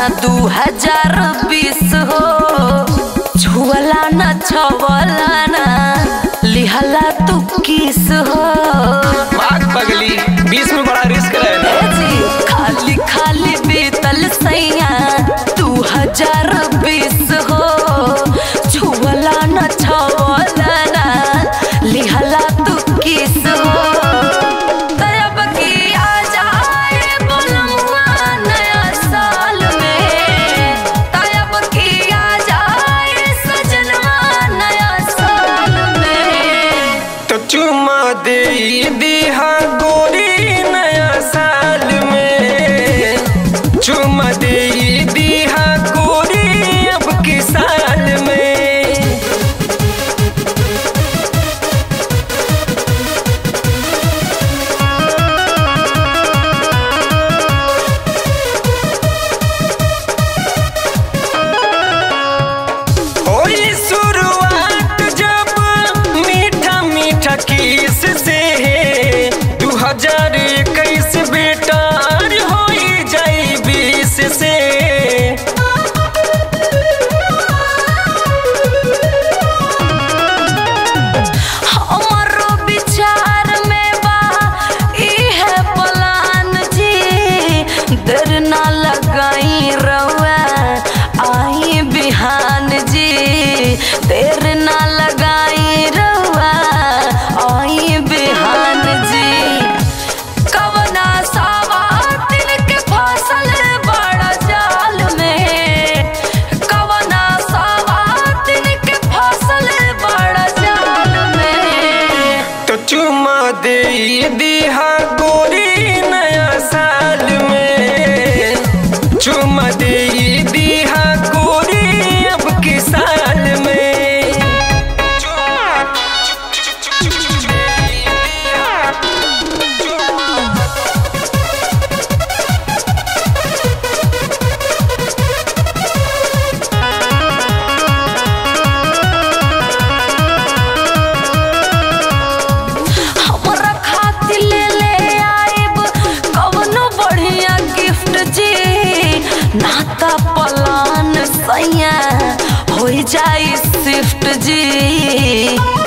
दू हजार बीस हो छुअला न छवला न लिहला तू किस हो भाग पगली बीस में बड़ा रिस्क ए रहना जी, खाली खाली बीतल सैया दू हजार बीस हो छुअला न छवला न लिहला तू किस हो तरब की आ जाए बोलमुआ नया साल में तरब की आ जाए सजनवा नया साल में तो चुमा दे दिहा गोरी नया साल में चुमा दे दिहा गोरी अब के साल में होई शुरुआत जब मीठा मीठा किस से दू हजार इक्कीस बेटार होई जाई बीस से हमरो विचार में बा इहे प्लान जी देर ना लगाई रउआ आई बिहान जी देर ना लगाई रउआ आई बिहान जी कवना सावा दिन के फसल बड़ा जाल में कवना सावा दिन के फसल बड़ा जाल में तो चुमा दे दिहा गोरी नया साल में चुमा दे दिहा गोरी अब के साल में हमरा खातिर ले ले आइब कवनो बढ़िया गिफ्ट जी नाता पलान सैया हो जाई शिफ्ट जी